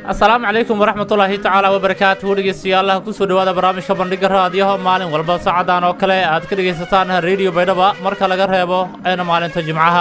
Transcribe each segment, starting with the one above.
asalaamu calaykum waraxmatullaahi tacaala wabarakaatuhu dhegeystayaal kusoo dhowaada barnaamijka bandhiga raadiyaha maalin walba saacadan oo kale aad ka dhegaysataan rediyo baydhaba marka laga reebo eena maalinta jimcaha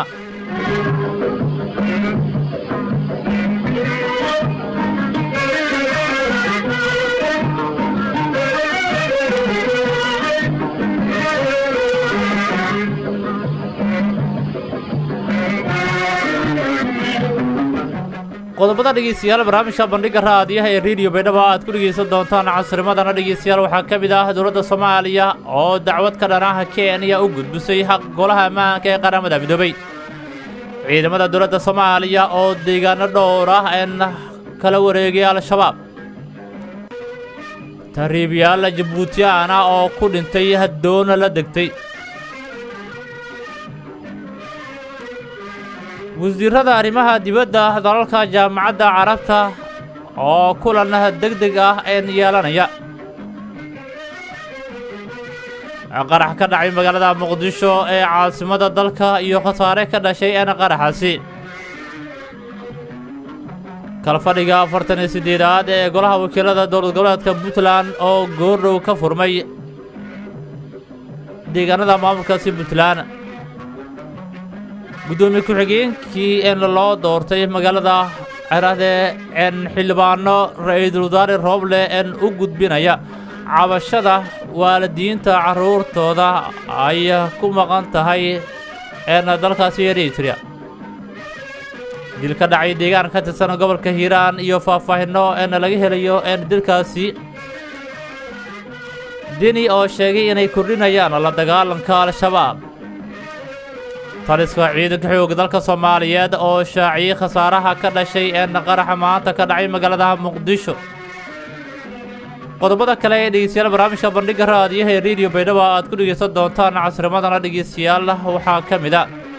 qodobada dhegeystayaal barnaamijka bandhiga raadiyaha ee rediyo baydhaba aad ku dhegaysan doontaan casrimadana dhegeystayaal waxaa ka mid ah dowladda soomaaliya oo dacwad ka dhanaha kenya u gudbisay xaq golaha ammaanka ee qaramada midoobey ciidamada dowladda soomaaliya oo deegaano dhowr ah een kala wareegay al-shabaab tariibyaal jabuutiyaan ah oo ku dhintay doona la degtay wasiirada arrimaha dibadda dalalka jaamacadda carabta oo kulan deg deg ah een yeelanaya qarax ka dhacay magaalada muqdisho ee caasimada dalka iyo khasaare ka dhashay een qaraxaasi kalfadhiga afartan iyo siddeedaad ee golaha wakiilada dowlad goboleedka puntland oo goordhow ka furmay deegaanada maamulkaasi puntland guddoomiye ku-xigeenkii een loo doortay magaalada cerade een xildhibaano ra-iisul wasaare rooble een u gudbinaya cabashada waalidiinta carruurtooda ay ku maqan tahay een dalkaasi eritrea dil ka dhacay deegaan ka tirsan gobolka hiiraan iyo faahfaahinno een laga helayo een dilkaasi deni oo sheegay inay kordhinayaan la dagaalanka al-shabaab taliska ciidanka xooga dalka soomaaliyeed oo shaaciyey khasaaraha ka dhashay een qaraxa maanta ka dhacay magaalada muqdisho qodobada kale ee dhegeystayaal barnaamijka bandhiga raadiyaha ee rediyo baydhaba aad ku dhegaysan doontaan casrimadana dhegeystayaal waxaa ka mid a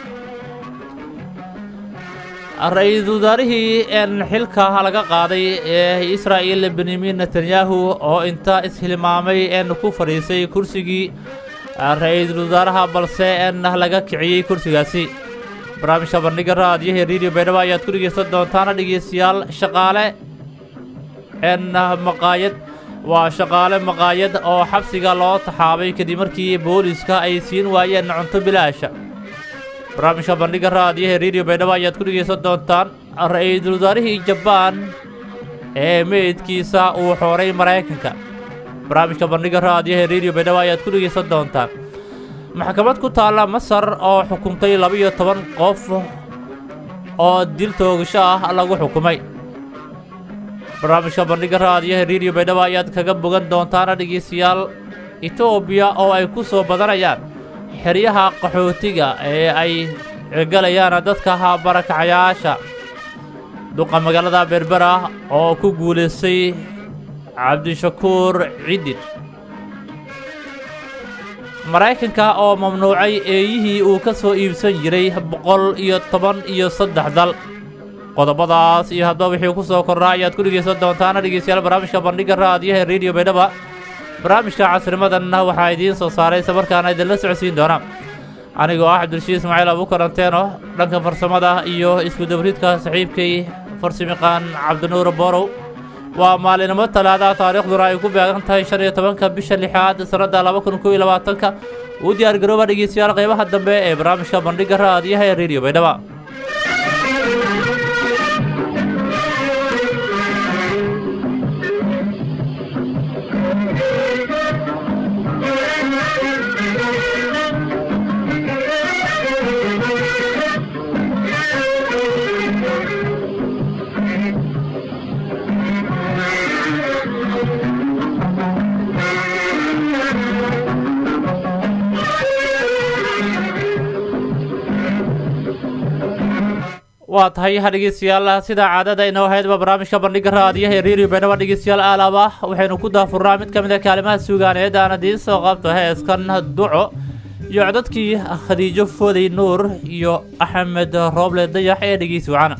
ra-iisul wasaarihii een xilka laga qaaday ee israa'il benyamin netanyahu oo inta ishilmaamay een ku fadhiisay kursigii ra-iisul wasaaraha balse een laga kiciyey kursigaasi barnaamijka bandhiga raadiyaha ee rediyo baydhaba ayaad ku dhegaysan doontaana dhegeystayaal shaqaale een maqaayad waa shaqaale maqaayad oo xabsiga loo taxaabay kadib markii booliska ay siin waayeen cunto bilaasha barnaamijka bandhiga raadiyaha ee rediyo baydhaba ayaad ku dhegaysan doontaan ra-iisul wasaarihii jabaan ee meydkiisa uu xooray maraykanka barnaamijka bandhiga raadiyaha ee rediyo baydhaba ayaad ku dhegaysan doontaan maxkamad ku taalla masar oo xukuntay laba-iyo toban qof oo dil toogasho ah lagu xukumay barnaamijka bandhiga raadiyaha ee rediyo baydhaba ayaad kaga bogan doontaana dhegeystayaal etoobiya oo ay ku soo badanayaan xeryaha qaxootiga ee ay galayaan dadka barakacayaasha duqa magaalada berbera oo ku guulaystay cabdishakuur cidin maraykanka oo mamnuucay eeyihii uu ka soo iibsan jiray boqol iyo toban iyo saddex dal qodobadaas iyo haddaba wixii ku soo kordhaa ayaad ku dhegaysan doontaana dhegeystayaal barnaamijka bandhiga raadiyaha ee rediyo baydhaba barnaamijka casrimadanna waxaa idiin soo saaray samarkaana idinla socodsiin doona anigoo ah cabdulshiid ismaaciil abukaranteeno dhanka farsamada iyo isku-dabridka saxiibkay farsimiqaan cabdinuur borow waa maalinimo talaadaha taariikhduna ay ku beegan tahay shan iyo tobanka bisha lixaad sannadda laba kun kow iyo labaatanka uu diyaar garooba dhegeystayaal qaybaha dambe ee barnaamijka bandhiga raadiyaha ee rediyo baydhaba waa tahay ha dhegeystayaal sida caadada inoo haydba barnaamijka bandhiga raadiyaha ee rediyo baydhaba dhegeystayaal aalaba waxaynu ku daafurnaa mid ka mid a kaalimaha suugaaneed aan idiin soo qabto heeskan duco iyo codadkii khadiijo foodey nuur iyo axmed rooble dayax ee dhegeysi wacana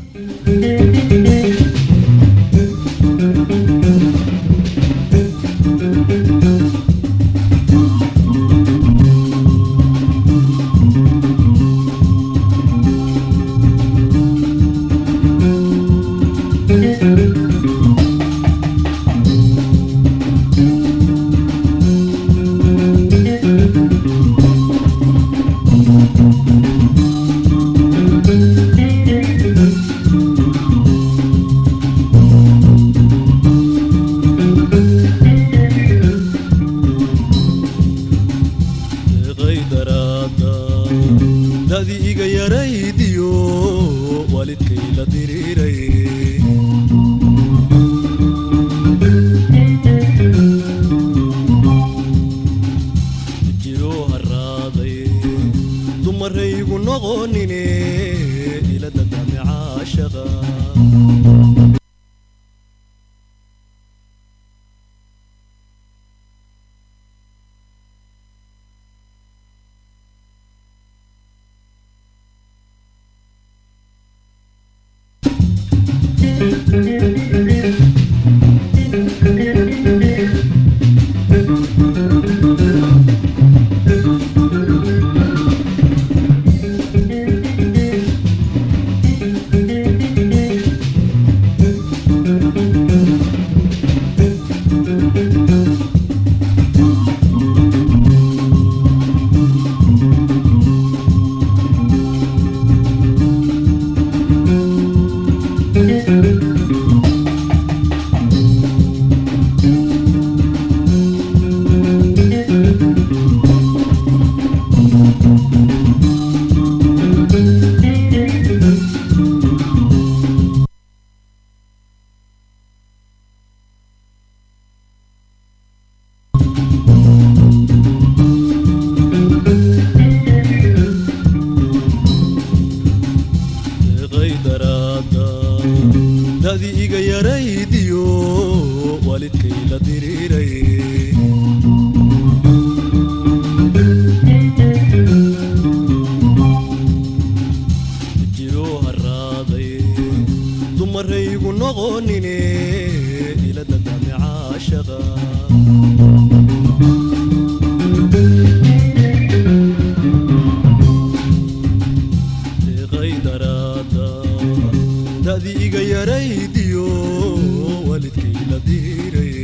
deeqay daraada dadi iga yaraydiyo waalidkay la diriiray jiro haraaday dumaraygu noqonine ila dadame caashaqa deeqay daraada dadi iga yaraydiyo waalidkay la diriiray jiro haraaday dumaraygu noqonine ila dadame caashaqa deeqay daraada dadi iga yaraydiyo waalidkay la diiray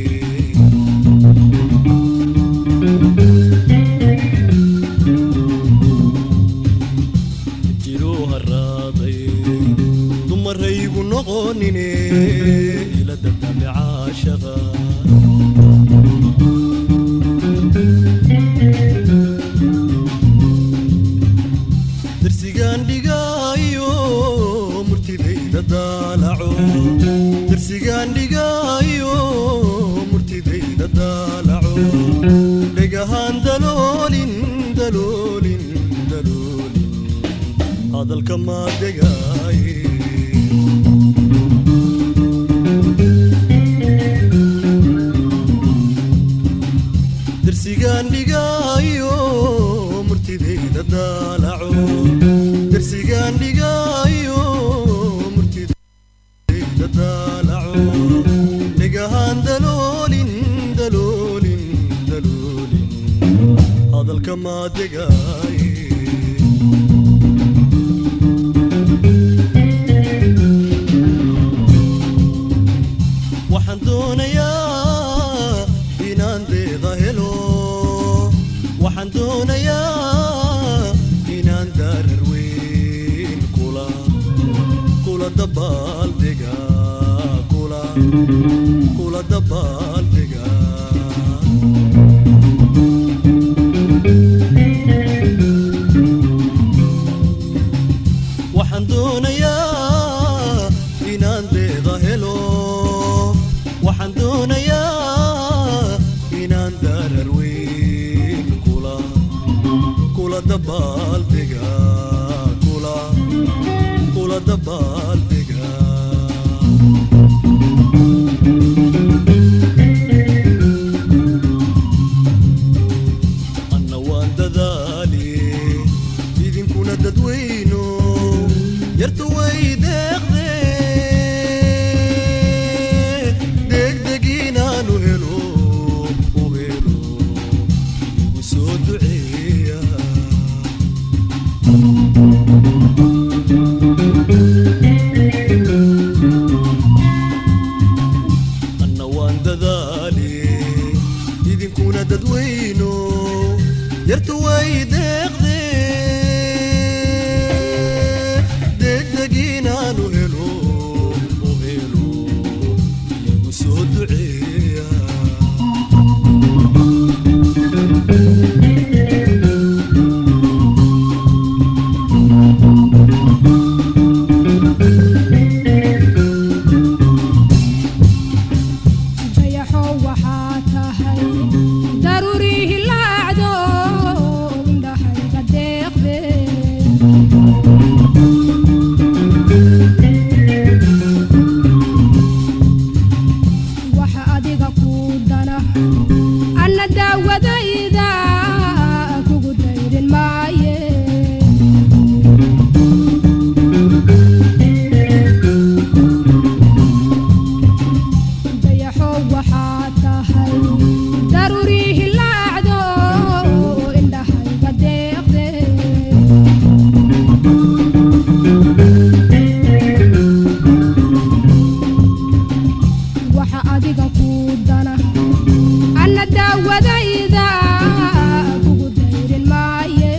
jiro haraaday dumaraygu noqonine ila dadame caashaqa darsigaan dhigaayo murtidayda daalaco darsigaan dhigaayo murtidayda daalaco dhegahaan daloolin daloolin daloolin hadalka maa degaaye darsigaan dhigaayo murtidayda daalaco darsigaan dhigaayo murtidayda daalaco dhegahaan daloolin daloolin daloolin hadalka maa degaaye waxaan doonayaa inaan deeqa helo waxaan doonayaa inaan daarar weyn kula kula dabaaldega kula kula dabaaldega waxaan doonayaa inaan deeqa helo waxaan doonayaa inaan daarar weyn kula kula dabaaldega kula kula dabaaldega anna waan dadaali idinkuna dadweyno yartu way deeqde degdeg inaanu helo u helo igu soo duceeya anna waan dadaali idinkuna dadweyno yartu way deeqde waxa adiga ku dana anna daawadayda kugu dayrin maaye dayaxow waxaa tahay daruurii hilaacdo indhahayga deeqde waxa adiga ku dana anna daawadayda kugu dayrin maaye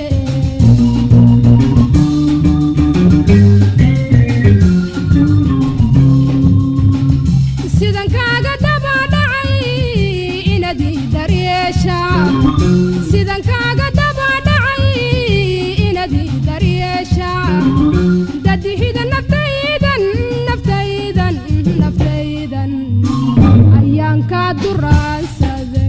sidan kaaga daba dhacay inadii daryeesha sidan kaaga daba dhacay inadii daryeesha dadihida naftaydan naftaydan naftaydan ayaan kaa duraansaday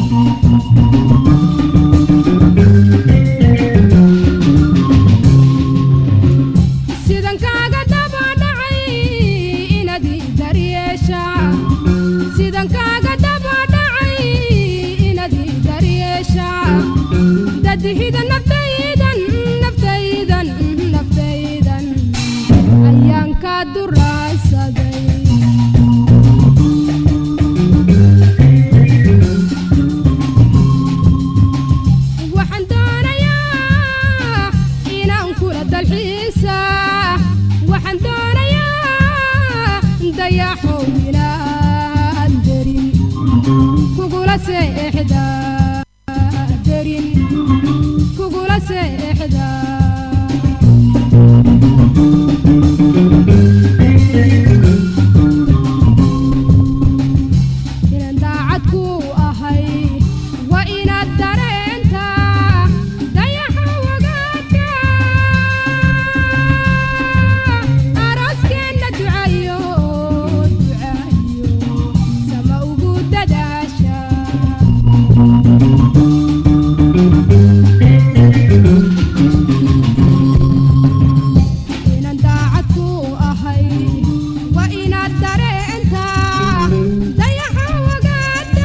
sidan kaaga daba dhacay inadii daryeesha sidan kaaga daba dhacay inadii daryeesha dadihida naftaydan naftaydan naftaydan ayaan kaa duraansaday waxaan doonayaa inaan kula dalxiisa waxaan doonayaa dayaxow inaan derin kugula seexda derin kugula seexda inaan daacad ku ahay waa inaad dareenta dayaxa wagaadka arooskeenna ducayo ducayo sama ugu dadaasha inaan daacad ku ahay waa inaad dareenta dayaxa wagaada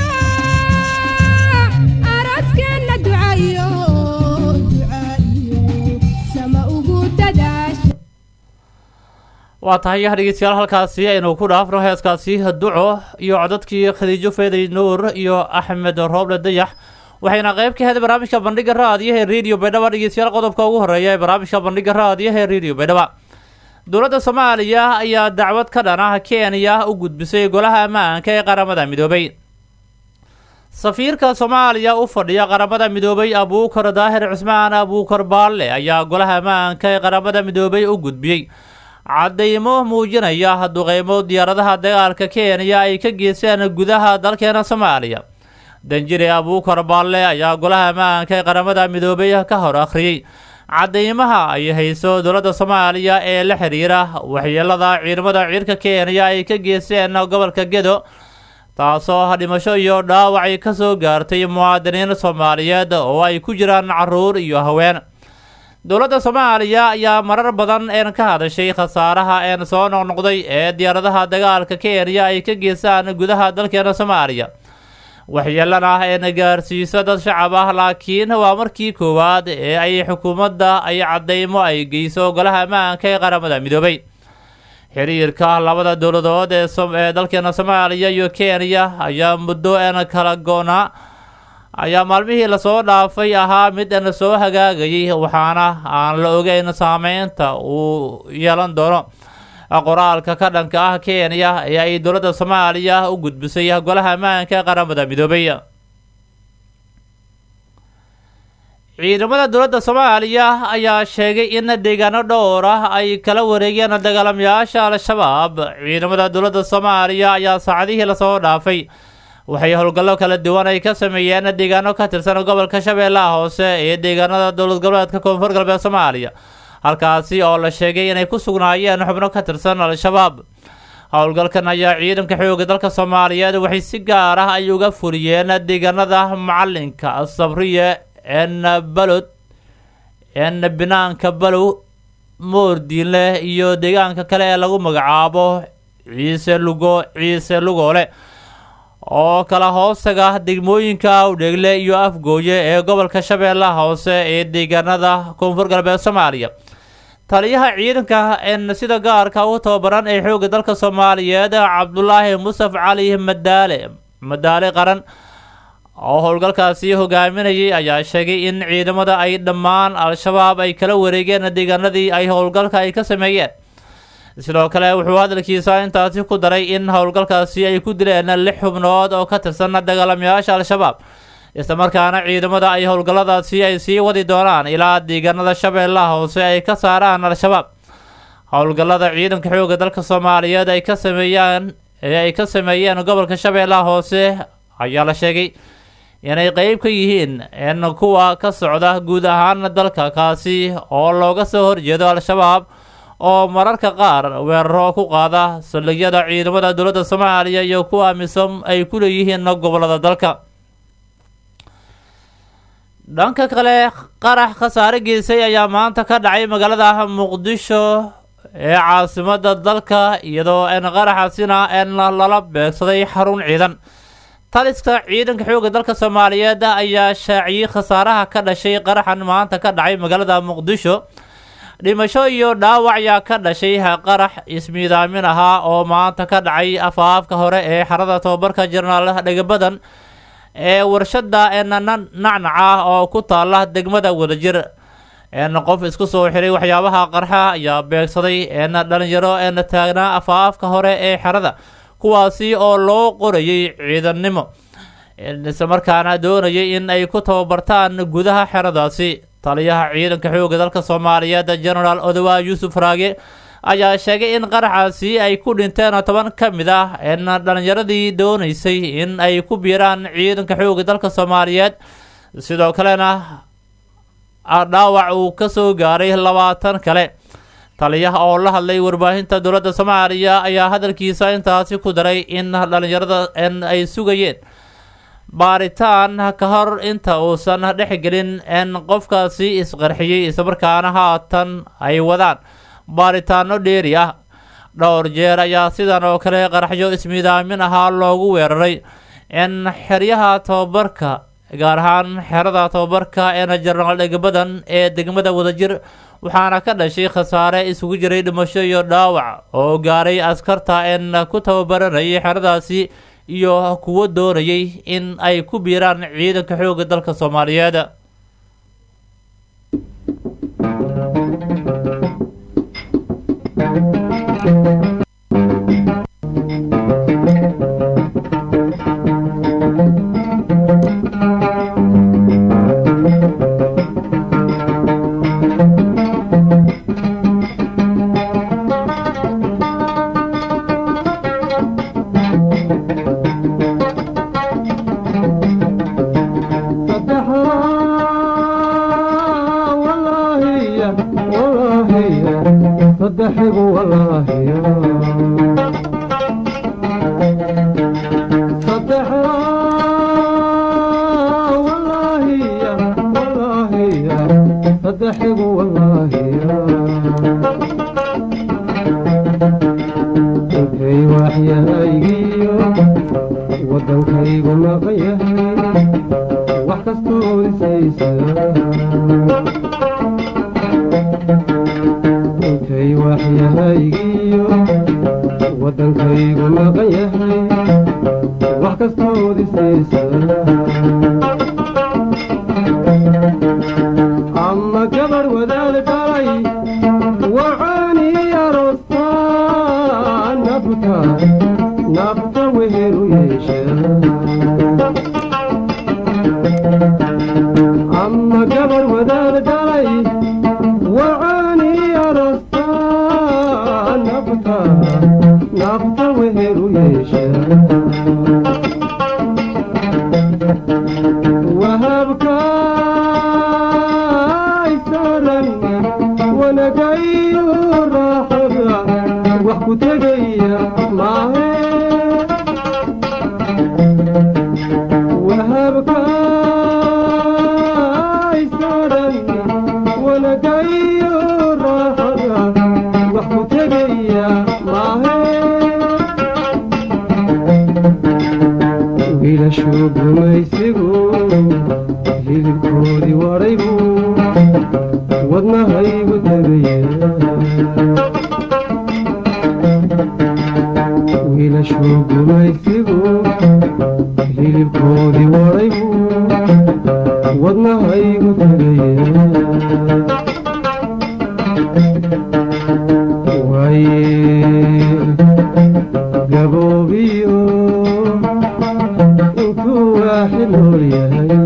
arooskeenna ducayo ducayo sama ugu dadaasha waa tahay dhegeystayaal halkaasi aynu ku dhaafno heeskaasi duco iyo codadkii khadiijo feeday nuur iyo axmed rooble dayax waxayna qayb ka heday barnaamijka bandhiga raadiyaha ee radio baydhaba dhegeystayaal qodobka ugu horeeya ee barnaamijka bandhiga raadiyaha ee radio baydhaba dowladda soomaaliya ayaa dacwad ka dhan ah kenya u gudbisay golaha ammaanka ee qaramada midoobay safiirka soomaaliya u fadhiya qaramada midoobay abuukar daahir cusmaan abuukar baalle ayaa golaha ammaanka ee qaramada midoobay u gudbiyey cadaymo muujinaya duqeymo diyaaradaha dagaalka kenya ay ka geysteen gudaha dalkeena soomaaliya danjire abuukar baalle ayaa golaha ammaanka ee qaramada midoobay ka hor akhriyey cadaymaha ay hayso dowladda soomaaliya ee la xiriira waxyeelada ciidamada ciirka kenya ay ka geysteen gobolka gedo taasoo dhimasho iyo dhaawac ay ka soo gaartay muwaadiniin soomaaliyeed oo ay ku jiraan caruur iyo haween dowladda soomaaliya ayaa marar badan een ka hadashay khasaaraha een soo noqnoqday ee diyaaradaha dagaalka kenya ay ka geystaan gudaha dalkeena soomaaliya waxyeelana een gaarsiiso dad shacab ah laakiin waa markii koowaad ee ay xukuumadda ay cadaymo ay geyso golaha ammaanka ee qaramada midoobay xiriirka labada dowladood ee som- ee dalkeena soomaaliya iyo kenya ayaa muddo een kala goonaa ayaa maalmihii lasoo dhaafay ahaa mid aan soo hagaagayay waxaana aan la ogeyn saameynta uu yeelan doono qoraalka ka dhanka ah kenya ee ay dowladda soomaaliya u gudbisay golaha ammaanka ee qaramada midoobay ciidamada dowladda soomaaliya ayaa sheegay in deegaano dhowr ah ay kala wareegeen dagaalamayaasha al-shabaab ciidamada dowladda soomaaliya ayaa saacadihii lasoo dhaafay waxay howlgallo kala duwan ay ka sameeyeen deegaano ka tirsan gobolka shabeellaha hoose ee deegaanada dowlad goboleedka koonfur galbeed soomaaliya halkaasi oo la sheegay inay ku sugnaayeen xubno ka tirsan al-shabaab howlgalkan ayaa ciidanka xoogga dalka soomaaliyeed waxay si gaar ah ay uga fuliyeen deegaanada macalinka sabriye en balod en binaanka balow moordiinleh iyo deegaanka kale ee lagu magacaabo ciise lugo ciise lugoole oo kala hoostaga degmooyinka udheegle iyo afgooye ee gobolka shabeellaha hoose ee deegaanada koonfur galbeed soomaaliya taliyaha ciidanka en sida gaarka u tababaran ee xoogga dalka soomaaliyeed cabdulaahi mustaf cali madaale madaale qaran oo howlgalkaasi hogaaminayay ayaa sheegay in ciidamada ay dhammaan al-shabaab ay kala wareegeen deegaanadii ay howlgalka ay ka sameeyeen sidoo kale wuxuu hadalkiisa intaasi ku daray in howlgalkaasi ay ku dileen lix xubnood oo ka tirsan dagaalamayaasha al-shabaab islamarkaana ciidamada ay howlgalladaasi ay sii wadi doonaan ilaa deegaanada shabeellaha hoose ay ka saaraan al-shabaab howlgallada ciidanka xoogga dalka soomaaliyeed ay ka sameeyaan ee ay ka sameeyeen gobolka shabeellaha hoose ayaa la sheegay inay qeyb ka yihiin in kuwa ka socda guud ahaan dalka kaasi oo looga soo horjeedo al-shabaab oo mararka qaar weeraro ku qaada saldhigyada ciidamada dowladda soomaaliya iyo kuwa misom ay ku leeyihiin gobolada dalka dhanka kale qarax khasaare geysay ayaa maanta ka dhacay magaalada muqdisho ee caasimada dalka iyadoo n qaraxaasina n lala beegsaday xarun ciidan taliska ciidanka xoogga dalka soomaaliyeed ayaa shaaciyey khasaaraha ka dhashay qaraxan maanta ka dhacay magaalada muqdisho dhimasho iyo dhaawac yaa ka dhashay qarax ismiidaamin ahaa oo maanta ka dhacay afaafka hore ee xarada tobabarka jenaraal dhegabadan ee warshada nacnaca oo ku taala degmada wadajir n qof isku soo xiray waxyaabaha qarxa ayaa beegsaday n dhalinyaro n taagnaa afaafka hore ee xerada kuwaasi oo loo qorayay ciidannimo islamarkaana doonayay in ay ku tababartaan gudaha xeradaasi taliyaha ciidanka xoogga dalka soomaaliyeed genaraal odowa yuusuf raage ayaa sheegay in qaraxaasi ay ku dhinteen toban ka mid ah n dhalinyaradii doonaysay in ay ku biiraan ciidanka xoogga dalka soomaaliyeed sidoo kalena dhaawac uu ka soo gaaray labaatan kale taliyaha oo la hadlay warbaahinta dowladda soomaaliya ayaa hadalkiisa intaasi ku daray in dhalinyarada n ay sugayeen baaritaan ka hor inta uusan dhexgelin n qofkaasi isqarxiyey islamarkaana haatan ay wadaan baaritaano dheeri ah dhowr jeer ayaa sidan oo kale qaraxyo ismiidaamin ahaa loogu weeraray n xeryaha tobabarka gaar ahaan xerada tobabarka een jenaraal dhegabadan ee degmada wadajir waxaana ka dhashay khasaare isugu jiray dhimasho iyo dhaawac oo gaaray askarta een ku tababaranayay xeradaasi iyo kuwo doonayay in ay ku biiraan ciidanka xoogga dalka soomaaliyeed wiilashuu gumaysigu hilibkoodii wadhaybu wadnahaygu tegaya wiilashuu gumaysigu hilibkoodii wadhaybu wadnahaygu tegaya waaye gaboobiyo intuu waaxid nool yahay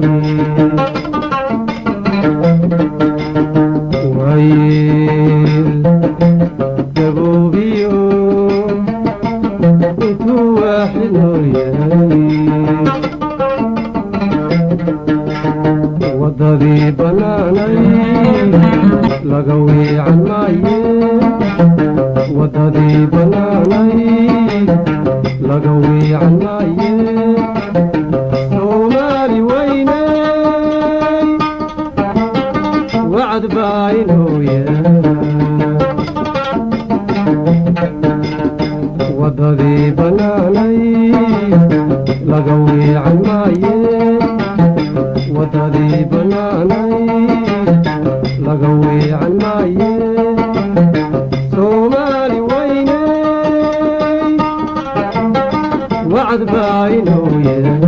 waaye gaboobiyo intuu waaxid nool yahay waddadii bannaanay laga weecan maaye waddadii bannaanay laga weecan maaye soomaali weynay wacd baa inoo yaala waddadii bannaanay laga weecan maaye waddadii bannaanay laga weecan maaye soomaali weynay wacd baa inoo yaala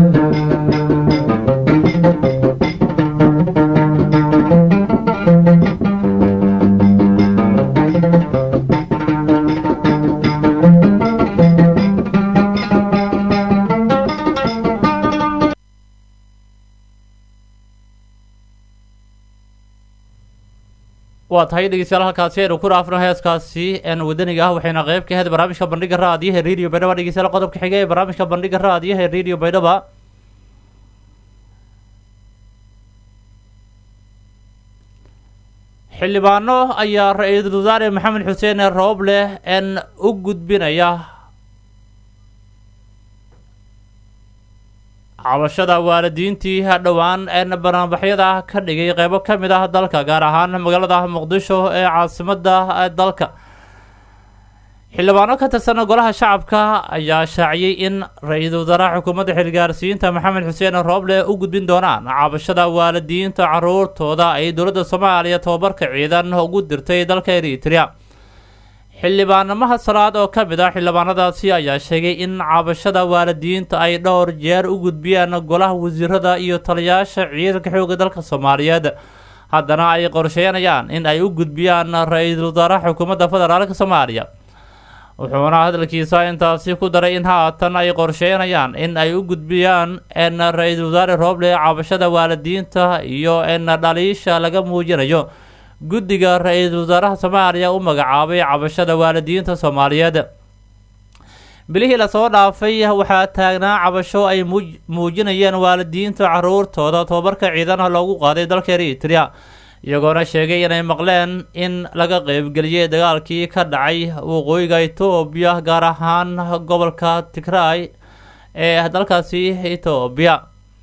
waa tahay dhegeystayaal halkaasi aynu ku dhaafno heeskaasi een wadaniga ah waxayna qeyb ka ahayd barnaamijka bandhiga raadiyaha ee radio baydhaba dhegeystayaal qodobka xiga ee barnaamijka bandhiga raadiyaha ee radio baydhaba xildhibaano ayaa ra-iisul wasaare maxamed xuseen rooble een u gudbinaya cabashada waalidiintii dhowaan een banaanbaxyada ka dhigay qeybo ka mid ah dalka gaar ahaan magaalada muqdisho ee caasimada dalka xildhibaano ka tirsan golaha shacabka ayaa shaaciyey in ra-iisul wasaaraha xukuumadda xilgaarsiinta maxamed xuseen rooble u gudbin doonaan cabashada waalidiinta caruurtooda ay dowladda soomaaliya tobabarka ciidan ugu dirtay dalka eritrea xildhibaanamaha salaad oo ka mid ah xildhibaanadaasi ayaa sheegay in cabashada waalidiinta ay dhowr jeer u gudbiyaan golaha wasiirada iyo taliyaasha ciidanka xoogga dalka soomaaliyeed haddana ay qorsheynayaan in ay u gudbiyaan ra-iisul wasaaraha xukuumadda federaalka soomaaliya wuxuuna hadalkiisa intaasi ku daray in haatan ay qorsheynayaan in ay u gudbiyaan n ra-iisul wasaare rooble cabashada waalidiinta iyo n dhaliisha laga muujinayo guddiga ra-iisul wasaaraha soomaaliya u magacaabay cabashada waalidiinta soomaaliyeed bilihii lasoo dhaafay waxaa taagnaa cabasho ay muuj- muujinayeen waalidiinta caruurtooda tobabarka ciidanaha loogu qaaday dalka eritrea iyagoona sheegay inay maqleen in laga qeybgeliyey dagaalkii ka dhacay waqooyiga etoobiya gaar ahaan gobolka tigray ee dalkaasi etoobiya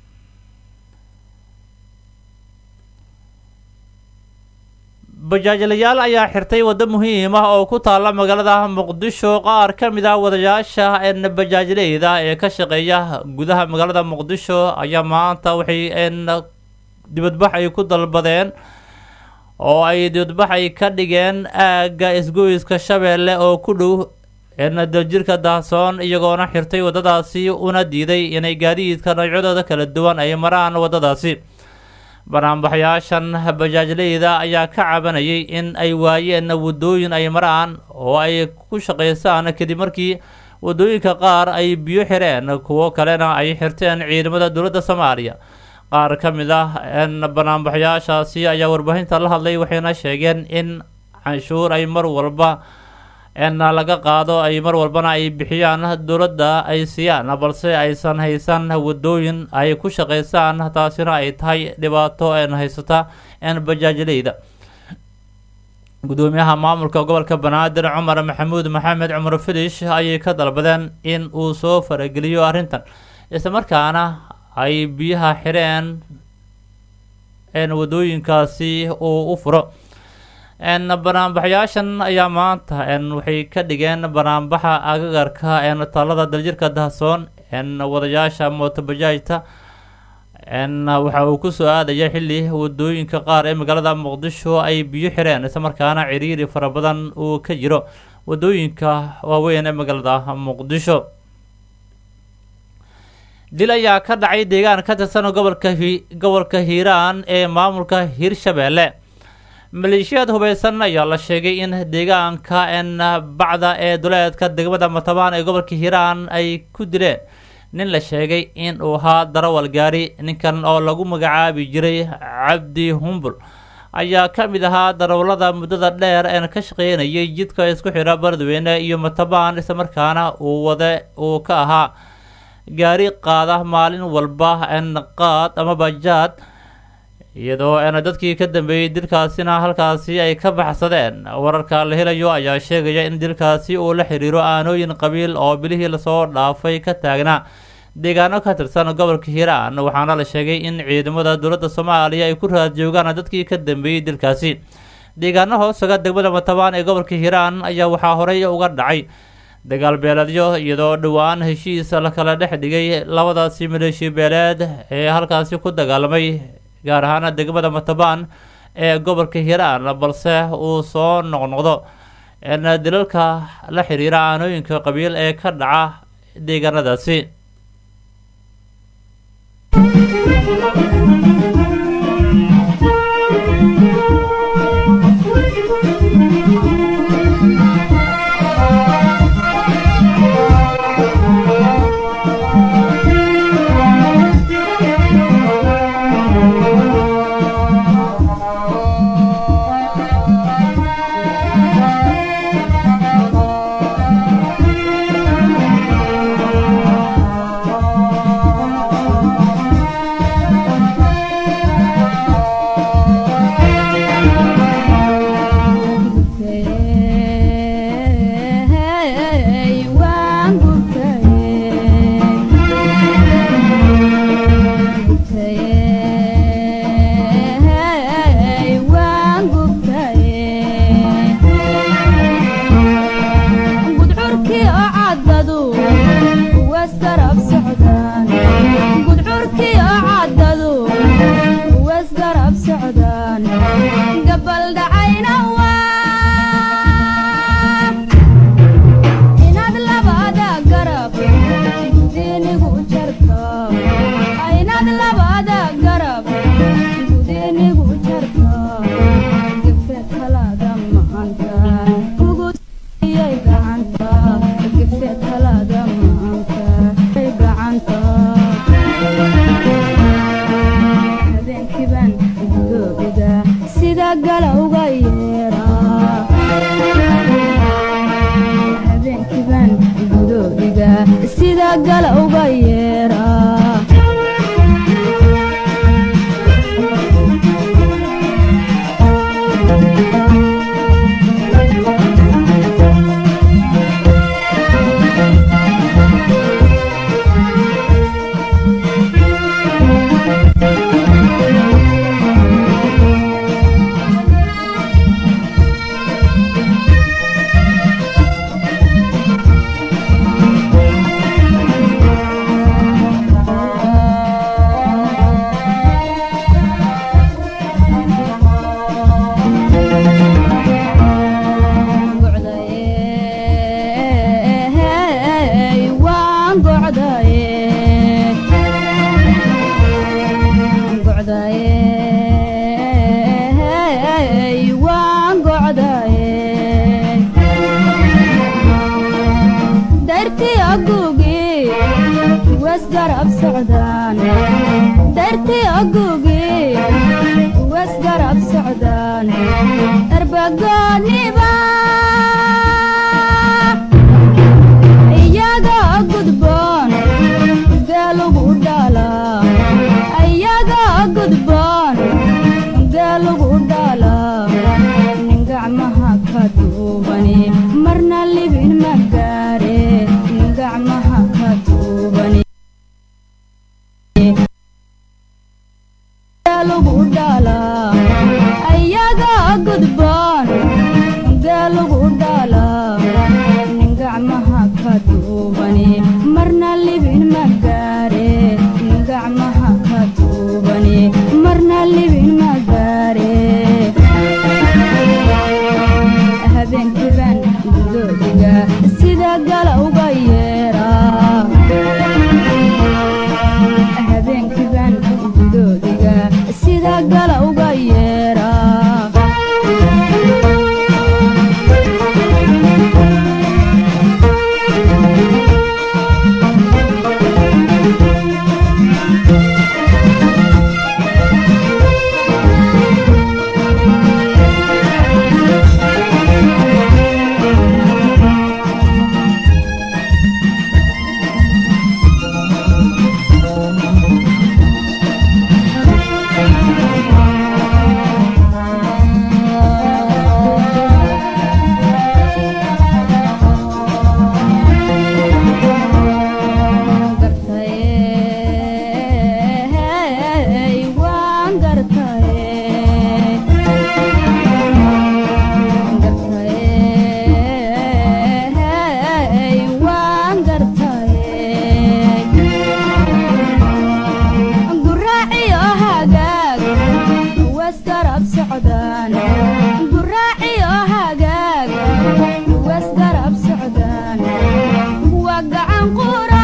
bajaajlayaal ayaa xirtay waddo muhiim ah oo ku taalla magaalada muqdisho qaar ka mid ah wadayaasha n bajaajleyda ee ka shaqeeya gudaha magaalada muqdisho ayaa maanta waxay n dibadbax ay ku dalbadeen oo ay dibadbax ay ka dhigeen aagga isgoyska shabeelle oo ku dhow n daljirka daahsoon iyagoona xirtay waddadaasi una diiday inay gaadiidka noocyadooda kala duwan ay maraan waddadaasi banaanbaxyaashan bajaajleyda ayaa ka cabanayay in ay waayeen waddooyin ay maraan oo ay ku shaqaystaan kadib markii waddooyinka qaar ay biyo xireen kuwo kalena ay xirteen ciidamada dowladda soomaaliya qaar ka mid ah n banaanbaxyaashaasi ayaa warbaahinta la hadlay waxayna sheegeen in canshuur ay mar walba n laga qaado ay mar walbana ay bixiyaan dowladda ay siiyaan balse aysan haysan waddooyin ay ku shaqaystaan taasina ay tahay dhibaato n haysata n bajaajleyda gudoomiyaha maamulka gobolka banaadir cumar maxamuud maxamed cumar filish ayay ka dalbadeen in uu soo farageliyo arrintan islamarkaana ay biyaha xireen n waddooyinkaasi uu u furo n banaanbaxyaashan ayaa maanta n waxay ka dhigeen banaanbaxa agagarka n taalada daljirka dahsoon n wadayaasha mootobajaajta n waxa uu kusoo aadaya xilli wadooyinka qaar ee magaalada muqdisho ay biyo xireen islamarkaana ciriiri fara badan uu ka jiro wadooyinka waaweyn ee magaalada muqdisho dil ayaa ka dhacay deegaan ka tirsan gobolka hi gobolka hiiraan ee maamulka hirshabeelle maleeshiyaad hubeysan ayaa la sheegay in deegaanka n bacda ee duleedka degmada matabaan ee gobolka hiiraan ay ku dileen nin la sheegay in uu ahaa darawal gaari ninkan oo lagu magacaabi jiray cabdi humbul ayaa ka mid ahaa darawallada muddada dheer een ka shaqeynayay jidka isku xidha baladweyne iyo matabaan islamarkaana uu wade uu ka ahaa gaari qaada maalin walba n qaad ama bajaad iyadoo n dadkii ka dambeeyey dilkaasina halkaasi ay ka baxsadeen wararka la helayo ayaa sheegaya in dilkaasi uu la xiriiro aanooyin qabiil oo bilihii lasoo dhaafay ka taagnaa deegaano ka tirsan gobolka hiiraan waxaana la sheegay in ciidamada dowladda soomaaliya ay ku raad joogaan dadkii ka dambeeyey dilkaasi deegaano hoosaga degmada matabaan ee gobolka hiiraan ayaa waxaa horey uga dhacay dagaal beeleedyo iyadoo dhowaan heshiis la kala dhex dhigay labadaasi maleeshi beeleed ee halkaasi ku dagaalamay gaar ahaana degmada matabaan ee gobolka hiiraan balse uu soo noqnoqdo n dilalka la xiriira aanooyinka qabiil ee ka dhaca deegaanadaasi Hey, waan gubtay waan gubtay gudcurkii oo caddadu wasgarab socdaan gudcurkii oo caddadu wasgarab socdaan gabal dhacayna waa inaad labada garab gudinigu jarto inaad labada garab gudinigu jarto gefe talada maanta kugu iyay gacanta gefe talada maanta ay gacanta habeenkiiban gudoobiga sida galowga yeeraa habeenkiiban gudoobiga sida galowga yeeraa gocdaye waan gocdaye gocdaye waan gocdaye dartii aguugii wasgarab socdaan dartii aguugii wasgarab socdaan erbagooniba iyaga gudboon geelugu dhala iyaga gudboon geelugu dhala nin gacmaha ka duubani marna libin ma gaare nin gacmaha ka duubani geelugu dhala iyaga gudboon geelugu dhala nin gacmaha ka duubani marna libin ma wasgarab socdaan waa gacan qura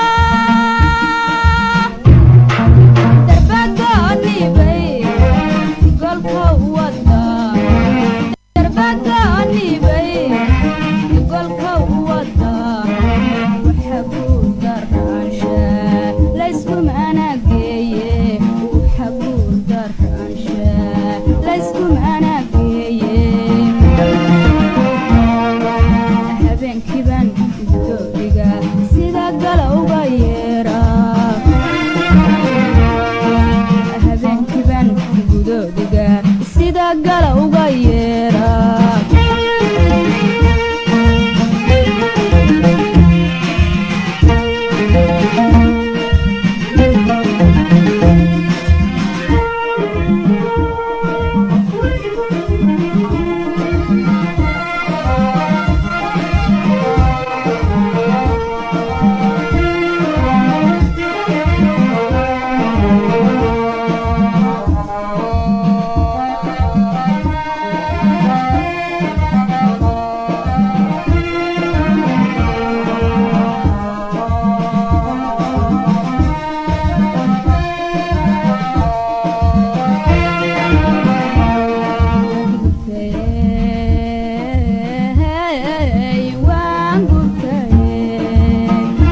darbagoonibay golka wada darbagoonibay golka wada waxa guudaraansha layskumana geeye waxa guudaraansha layskumana geeye habeenkiiban gudoobiga sida galowga yeera habeenkiiban gudoobiga sida galowga yeera Gurtay, waan gurtay.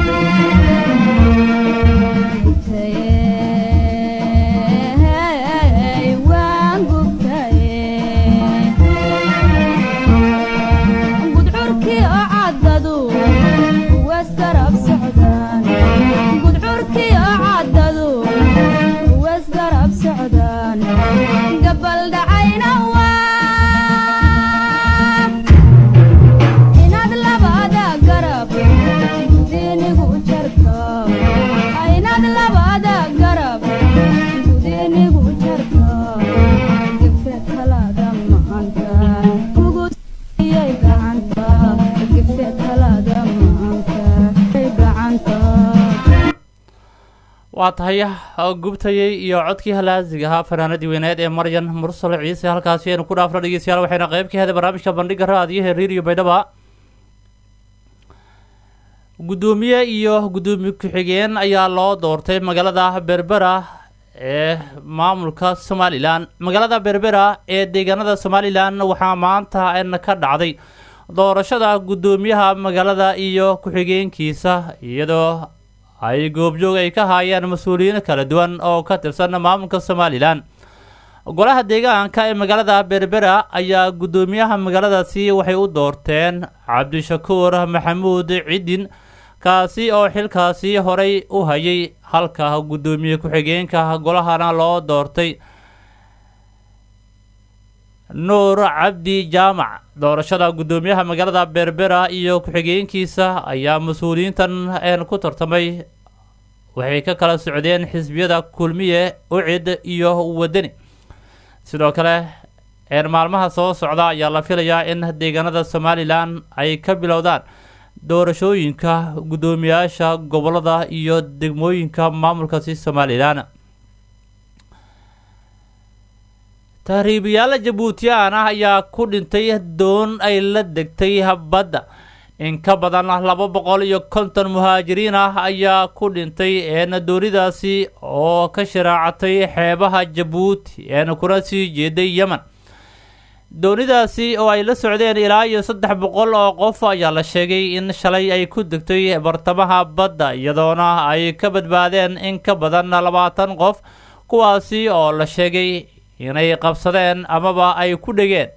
Gurtay, waan gurtay. gudcurkii oo caddadu wasgarab socdaan gudcurkii oo caddadu wasgarab socdaan gabal dhacayna waa inaad labada garab gudinigu jarto inaad labada garab gudinigu jarto gefe talada maanta kugu iyay gacanta gefe talada maanta ay gacanta waa tahay gubtayey iyo codkii halaasiga ahaa fanaanadii weyneed ee maryan mursal ciise halkaasi aynu ku dhaafno dhegeystayaal waxayna qayb ka heday barnaamijka bandhiga raadiyaha reeriyo baydhaba guddoomiye iyo guddoomiye ku-xigeen ayaa loo doortay magaalada berbera ee maamulka somalilan magaalada berbera ee deegaanada somalilan waxaa maanta n ka dhacday doorashada guddoomiyaha magaalada iyo ku-xigeenkiisa iyadoo ay goobjoog ay ka haayeen mas-uuliyiin kala duwan oo ka tirsan maamulka somalilan golaha deegaanka ee magaalada berbera ayaa guddoomiyaha magaaladaasi waxay u doorteen cabdishakuur maxamuud cidin kaasi oo xilkaasi horey u hayay halka guddoomiye ku-xigeenka golahana loo doortay nuur cabdi jaamac doorashada guddoomiyaha magaalada berbera iyo ku-xigeenkiisa ayaa mas-uuliyiintan een ku tartamay waxay ka kala socdeen xisbiyada kulmiye ucid iyo wadani sidoo kale een maalmaha soo socda ayaa la filayaa in deegaanada somalilan ay ka bilowdaan doorashooyinka guddoomiyaasha gobolada iyo degmooyinka maamulkaasi somalilan tahriibayaal jabuutiyaan ah ayaa ku dhintay doon ay la degtay badda in ka badan laba boqol iyo konton muhaajiriin ah ayaa ku dhintay een doonidaasi oo ka sharaacatay xeebaha jabuuti een kuna sii jeeday yemen doonidaasi oo ay la socdeen ilaa iyo saddex boqol oo qof ayaa la sheegay in shalay ay ku degtay bartamaha badda iyadoona ay ka badbaadeen in ka badan labaatan qof kuwaasi oo la sheegay inay qabsadeen amaba ay ku dhegeen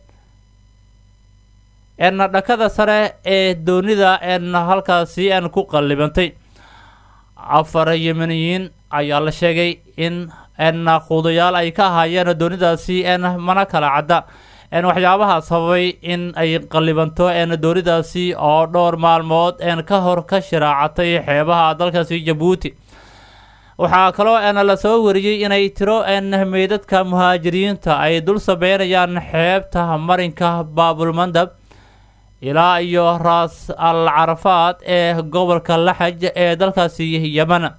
een dhakada sare ee doonida een halkaasi een ku qallibantay afar yemeniyiin ayaa la sheegay in een quudayaal ay ka ahaayeen doonidaasi een mana kala cadda een waxyaabaha sababay in ay qallibanto een doonidaasi oo dhowr maalmood een ka hor ka shiraacatay xeebaha dalkaasi jabuuti waxaa kaloo een lasoo wariyey inay tiro een meydadka muhaajiriinta ay dul sabeynayaan xeebta marinka baabulmandab ilaa iyo raas al carafaad ee gobolka laxaj ee dalkaasi yemen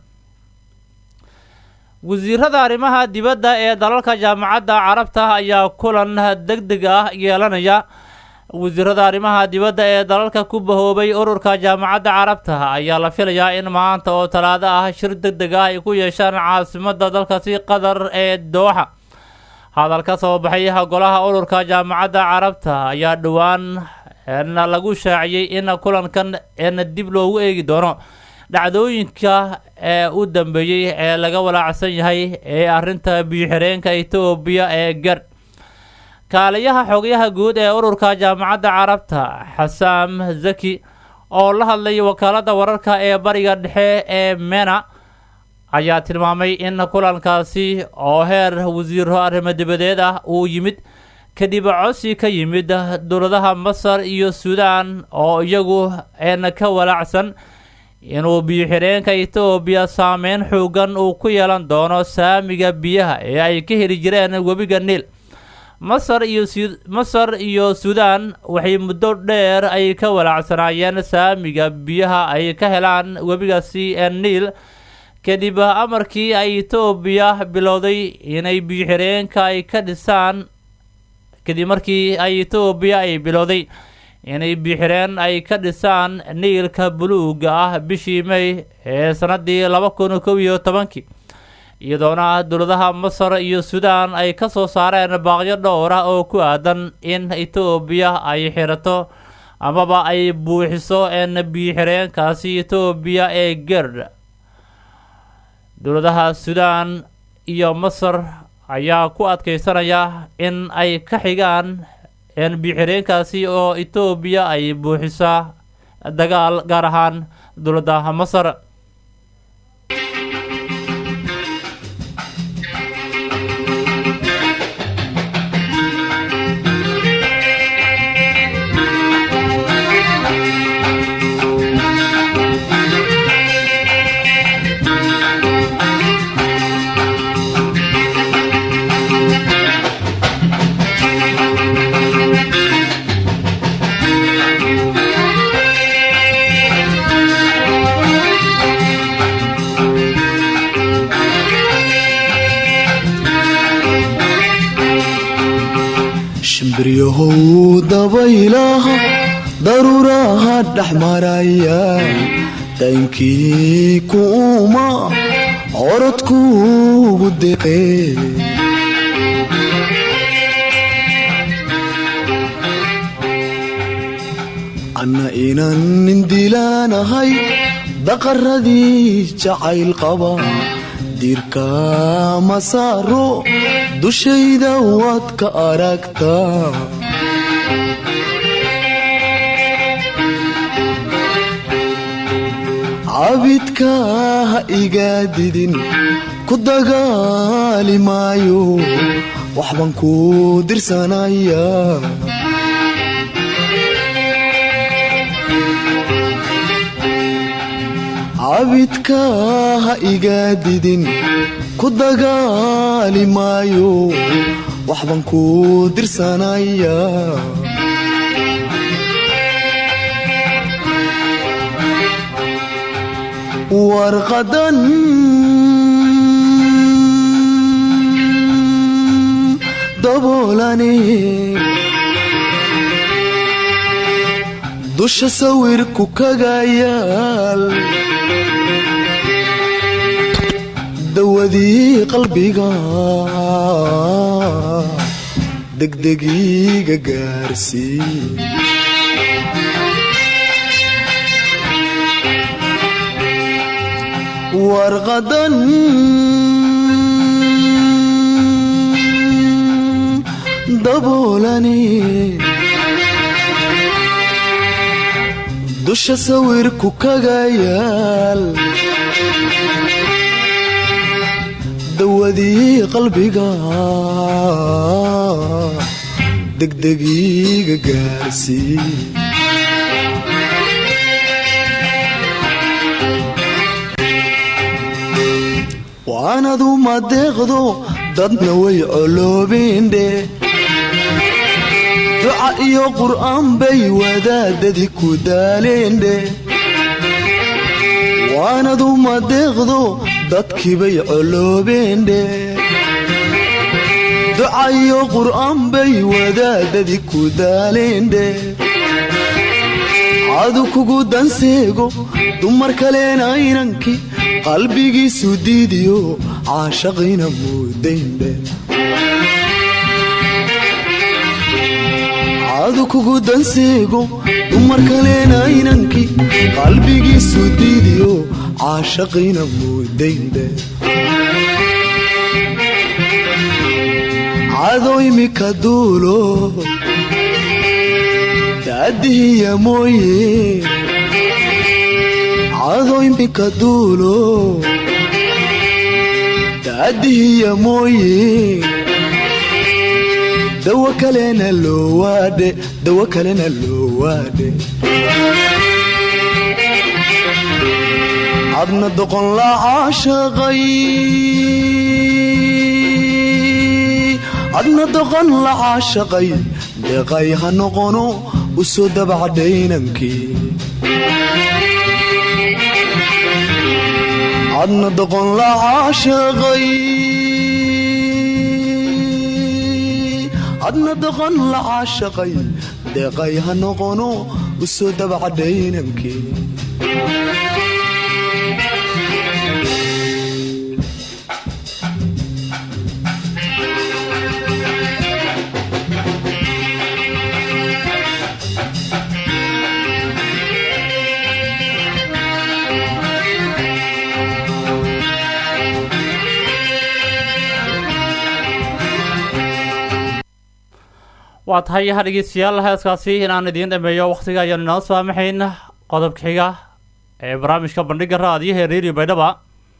wasiirada arrimaha dibadda ee dalalka jaamacadda carabta ayaa kulan deg deg ah yeelanaya wasiirada arrimaha dibadda ee dalalka ku bahoobay ururka jaamacadda carabta ayaa la filayaa in maanta oo talaado ah shir deg deg ah ay ku yeeshaan caasimadda dalkaasi qatar ee dooxa hadal ka soo baxay golaha ururka jaamacadda carabta ayaa dhowaan lagu shaaciyey in kulankan dib loogu eegi doono dhacdooyinka ee u dambeeyey ee laga walaacsan yahay ee arrinta biyo-xireenka etoobiya ee gar kaaliyaha xogayaha guud ee ururka jaamacadda carabta xasaam zaki oo la hadlay wakaaladda wararka ee bariga dhexe ee mena ayaa tilmaamay in kulankaasi oo heer wasiiro arrimo dibadeed ah uu yimid kadib codsi ka yimid dowladaha masar iyo suudaan oo iyagu een ka walaacsan inuu biyo-xireenka etoobiya saameyn xoogan uu ku yeelan doono saamiga biyaha ee ay ka heli jireen webiga niil masar iyo masar iyo suudaan waxay muddo dheer ay ka walaacsanaayeen saamiga biyaha ay ka helaan webigaasi ee niil kadib amarkii ay etoobiya bilowday inay biyo-xireenka ay ka dhisaan kadib markii ay etoobiya ay bilowday inay biyo-xireen ay ka dhisaan niilka buluuga ah bishii may ee sanadii laba kun kow iyo tobankii iyadoona dowladaha masar iyo suudaan ay ka soo saareen baaqyo dhowr ah oo ku aadan in etoobiya ay xirato amaba ay buuxiso een biyo-xireenkaasi etoobiya ee gerd dowladaha suudaan iyo masar ayaa ku adkeysanaya in ay ka xigaan biyo-xireenkaasi oo etoobiya ay buuxisaa dagaal gaar ahaan dowladda masar shimbiryahow dabaylaha daruuraha dhex maraya daynkii kuuma orodkuugu deqee anna inan nindilaanahay daqaradii jacayl qaba diirka masaaro dushayda waad ka aragtaa cabidka ha iga didin ku dagaali maayo waxbaan ku dirsanaya cabidka ha iga didin ku dagaali maayo waxbaan ku dirsanaya warqadan daboolane dusha sawirku kaga yaal dawadii qalbiga degdegiiga gaarsii warqadan daboolani dusha sawirku kaga yaal dawadii qalbiga degdegiiga gaarsii waanadu madeeqdo dadna way coloobindhe duca iyo qur'aan bay wadaadadii ku daaleendhe waanadu madeeqdo dadkiibay coloobeendhe duca ducayo qur'aan bay wadaadadii ku daaleendhe cadu kugu danseego dumar kalena inankii qalbigiisu diidiyo caashaqina muudayndhe cadu kugu danseego dumar kalena inankii qalbigiisu diidiyo caashaqina muudayndhe cado imika duulo daadihiya mooye cado imika duulo daadihiya mooye dawo kalena loo waadhe dawo kalena loo waadhe adna doqon la caashaqay adna doqon la caashaqay deeqay ha noqono u soo dabacdhaynankii adna doqon la caashaqay adna doqon la caashaqay deeqay ha noqono u soo dabacdhaynankii waa tahay ha dhegeystayaal heeskaasi inaan idiin dhameeyo wakhtiga ayaanu inoo saamaxayn qodobka xiga ee barnaamijka bandhiga raadiyaha ee redio baydhaba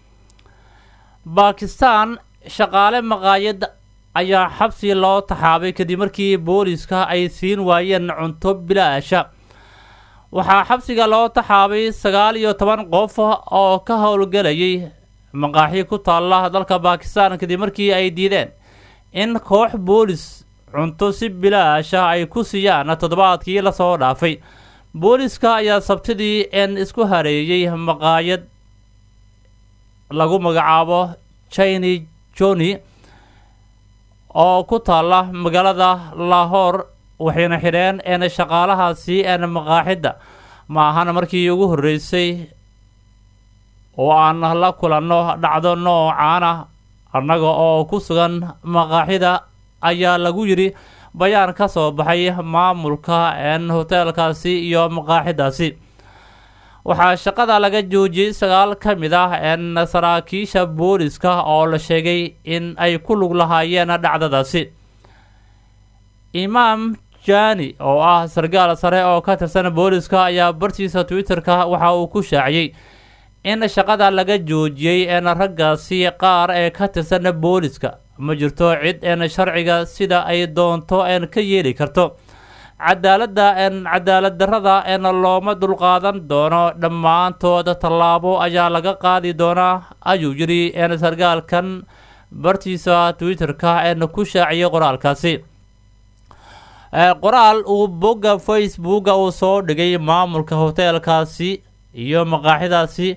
baakistan shaqaale maqaayad ayaa xabsi loo taxaabay kadib markii booliska ay siin waayeen cunto bilaasha waxaa xabsiga loo taxaabay sagaal iyo toban qof oo ka howlgelayay maqaaxi ku taalla dalka baakistan kadib markii ay diideen in koox boolis cunto si bilaasha ay ku siiyaan toddobaadkii lasoo dhaafay booliska ayaa sabtidii een isku hareeyey maqaayad lagu magacaabo chini joni oo ku taalla magaalada lahor waxayna xidheen een shaqaalahaasi een maqaaxidda ma ahan markii ugu horreysay oo aan la kulanno dhacdo noocaana annaga oo ku sugan maqaaxida ayaa lagu yidhi bayaan ka soo baxay maamulka een hoteelkaasi iyo maqaaxidaasi waxaa shaqada laga joojiyey sagaal ka mid ah een saraakiisha booliska oo la sheegay in ay ku lug lahaayeen dhacdadaasi imaam jani oo ah sargaal sare oo ka tirsan booliska ayaa bartiisa twitter-ka waxa uu ku shaaciyey in shaqada laga joojiyey een raggaasi qaar ee ka tirsan booliska ma jirto cid een sharciga sida ay doonto een ka yeeli karto cadaaladda een cadaalad darrada een looma dulqaadan doono dhammaantood tallaabo ayaa laga qaadi doonaa ayuu yidhi een sargaalkan bartiisa twitter-ka een ku shaaciyay qoraalkaasi qoraal uu bogga facebooka uu soo dhigay maamulka hoteelkaasi iyo maqaaxidaasi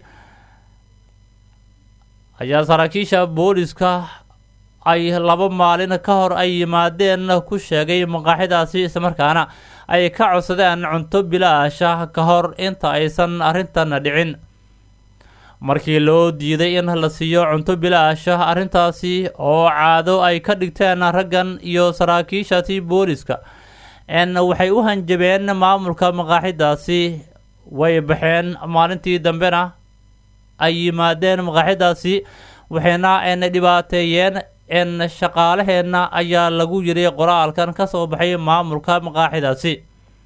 ayaa saraakiisha booliska ay laba maalin ka hor ay yimaadeen ku sheegay maqaaxidaasi islamarkaana ay ka codsadeen cunto bilaasha ka hor inta aysan arrintan dhicin markii loo diiday in la siiyo cunto bilaasha arrintaasi oo caado ay ka dhigteen raggan iyo saraakiishati booliska n waxay u hanjabeen maamulka maqaaxidaasi way baxeen maalintii dambena ay yimaadeen maqaaxidaasi waxayna n dhibaateeyeen n shaqaalaheenna ayaa lagu yidhi qoraalkan ka soo baxay maamulka maqaaxidaasi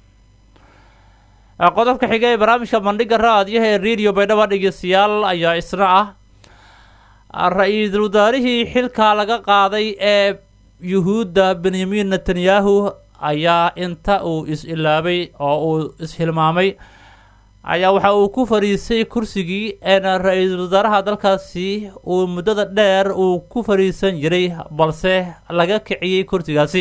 qodobka xiga ee barnaamijka bandhiga raadiyaha ee radio baydhaba dhegeystayaal ayaa isna ah ra-iisul wasaarihii xilka laga qaaday ee yuhuudda benyamin netanyahu ayaa inta uu is-ilaabay oo uu is-hilmaamay ayaa waxa uu ku fadhiisay kursigii een ra-iisul wasaaraha dalkaasi uu muddada dheer uu ku fadhiisan jiray balse laga kiciyey kursigaasi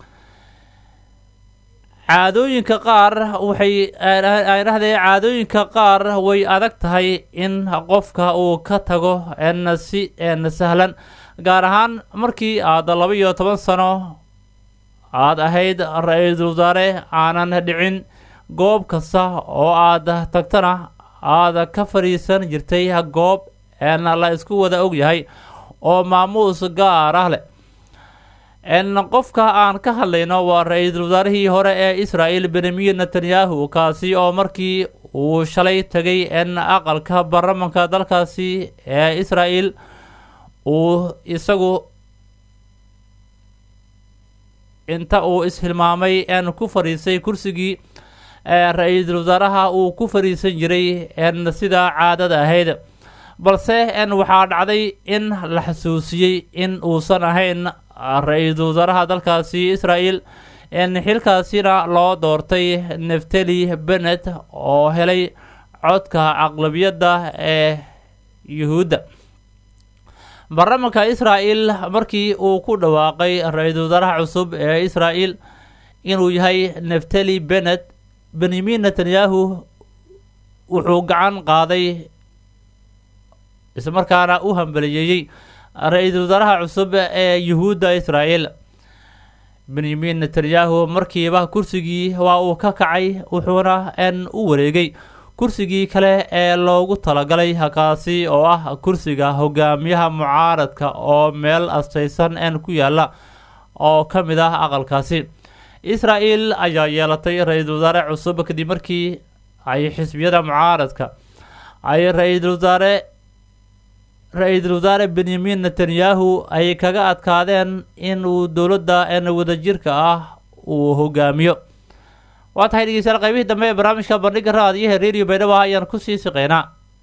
caadooyinka qaar waxay dhahdee caadooyinka qaar way adag tahay in qofka uu ka tago n si n sahlan gaar ahaan markii aad laba iyo toban sano aad ahayd ra-iisul wasaare aanan dhicin goob kasta oo aad tagtana aad ka fadhiisan jirtay goob een la isku wada ogyahay oo maamuus gaar ah leh n qofka aan ka hadlayno waa ra-iisul wasaarihii hore ee israel benyamin netanyahu kaasi oo markii uu shalay tegay n aqalka baarlamanka dalkaasi ee israel uu isagu inta uu ishilmaamay n ku fadhiisay kursigii ee ra-iisul wasaaraha uu ku fadhiisan jiray n sida caadada ahayd balse n waxaa dhacday in la xasuusiyey in uusan ahayn ra-iisul wasaaraha dalkaasi israel n xilkaasina loo doortay neftali benet oo helay codka aqlabiyadda ee yuhuudda baarlamanka israel markii uu ku dhawaaqay ra-iisul wasaaraha cusub ee israel inuu yahay neftali benet benyamin netanyahu wuxuu gacan qaaday islamarkaana u hambaliyeeyey ra-iisul wasaaraha cusub ee yuhuudda israel benyamin netanyahu markiiba kursigii waa uu ka kacay wuxuuna n u wareegay kursigii kale ee loogu talagalay kaasi oo ah kursiga hogaamiyaha mucaaradka oo meel astaysan n ku yaala oo ka mid ah aqalkaasi israel ayaa yeelatay ra-iisul wasaare cusub kadib markii ay xisbiyada mucaaradka ay ra-iisul wasaare ra-iisul wasaare benyamin netanyahu ay kaga adkaadeen in uu dowladda n wadajirka ah uu hogaamiyo waa tahay dhegeystayaal qaybihii dambe ee barnaamijka bandhiga raadiyaha radio baydhabo ayaan kusii siqeynaa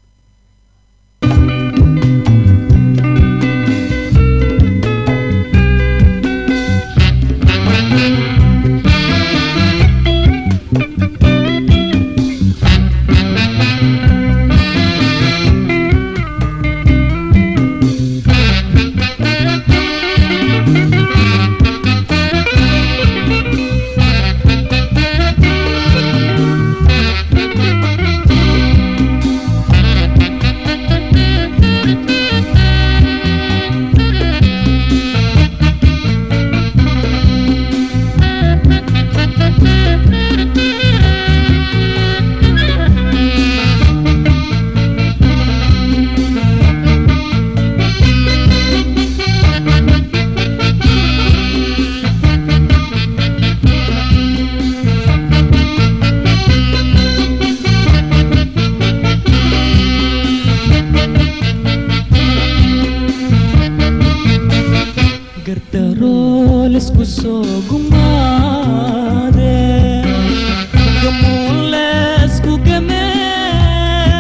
gardarool isku soo gumaade gamuun leesku gamee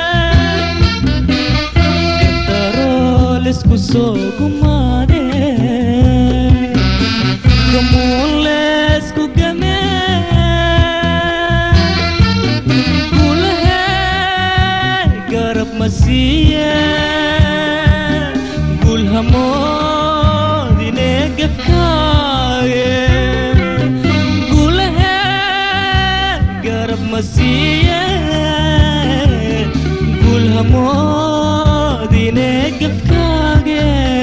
gardarool isku soo gumaade gamuun leesku gamee gulahee garab ma siiye gulhamoodine gabkaaye gulahee garab ma siiye gulhamoodine gabkaage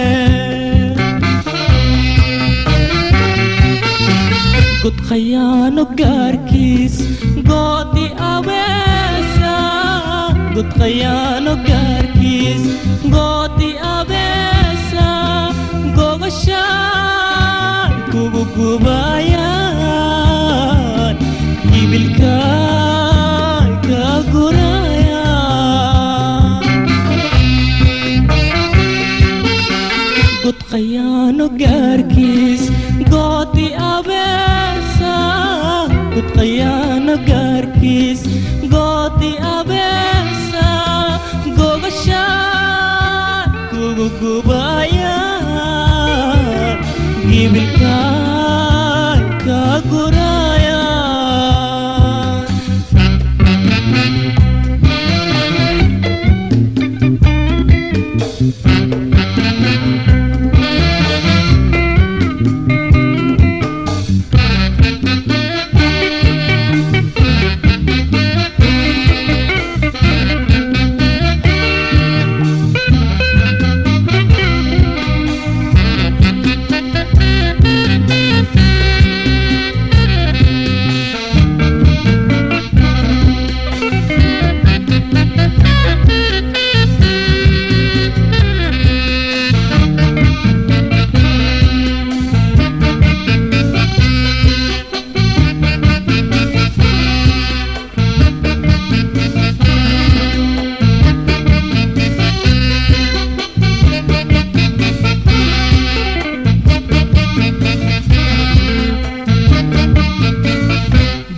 god khayaano gaarkiis goodi abeesa god khayaano gaarkiis goodi abeesa gogashaan kugu gubayaan ibilkaan ka gurayaan god khayaano gaarkiis goodi abeesa god khayaano gaarkiis goodi abeesa gogashaan kugu gubayaan gibilkaan ka gurayaan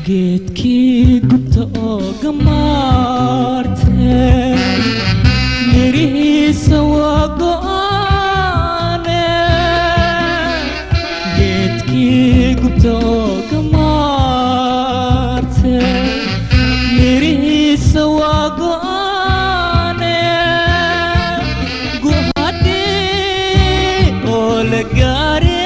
geedkii gubta oo gamaarte mirihiisa waa go'aane geedkii gubta oo gamaarte mirihiisa waa go'aane guhadhii oo la gaare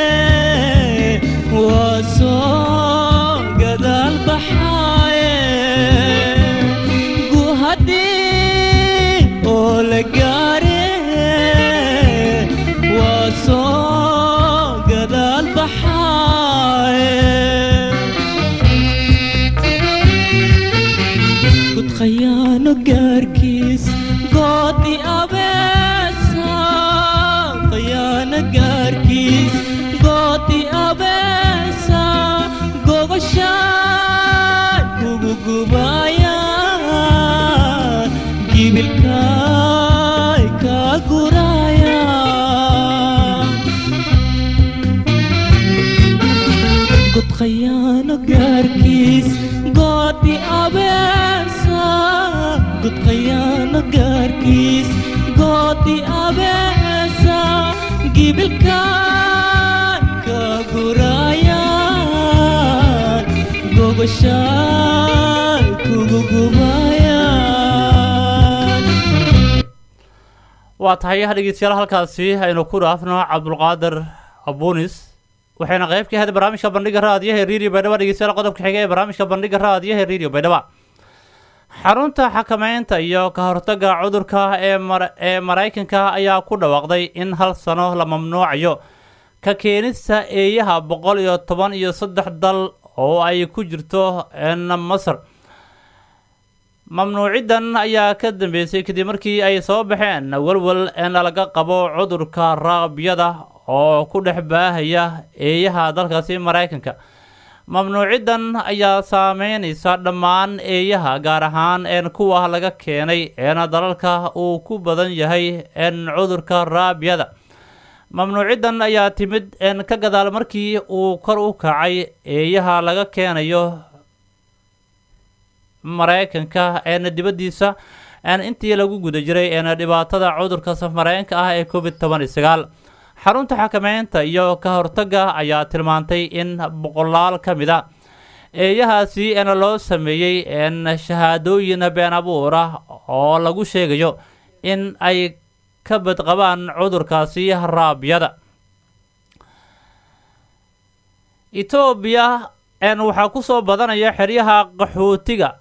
waa soo gadaal baxaaye guhadhii oo la gaare waa soo gadaal baxaaye gud khayaano gaarkiis goodi abeesa khayaano gaarkiis goodi abeesa gogoshaan kugu gubaya gibilkaay kaa guraya god khayaano gaarkiis goodi abeesa god khayaano gaarkiis goodi abeesa gibilkaan ka gurayaan gogoshaan kugu gubayaan waa tahay dhegeystayaal halkaasi aynu ku dhaafno cabdulqaadir abunis waxayna qayb ka ahayd barnaamijka bandhiga raadiyaha ee radio baydhabo dhegeystayaal qodobka xiga ee barnaamijka bandhiga raadiyaha ee radio baydhabo xarunta xakameynta iyo ka hortagga cudurka ee mar ee maraykanka ayaa ku dhawaaqday in hal sano la mamnuucayo ka keenista eeyaha boqol iyo toban iyo saddex dal oo ay ku jirto n masar mamnuuciddan ayaa ka dambeysay kadib markii ay soo baxeen walwal in laga qabo cudurka raabiyada oo ku dhex baahaya eeyaha dalkaasi maraykanka mamnuuciddan ayaa saameynaysa dhammaan eeyaha gaar ahaan een kuwa laga keenay een dalalka uu ku badan yahay een cudurka raabiyada mamnuuciddan ayaa timid een ka gadaal markii uu kor u kacay eeyaha laga keenayo maraykanka een dibaddiisa een intii lagu guda jiray een dhibaatada cudurka samareenka ah ee covid toban iyo sagaal xarunta xakameynta iyo ka hortagga ayaa tilmaantay in boqolaal ka mid a eeyahaasi een loo sameeyey een shahaadooyin been abuur ah oo lagu sheegayo in ay ka badqabaan cudurkaasi raabiyada etoobiya een waxaa ku soo badanaya xeryaha qaxootiga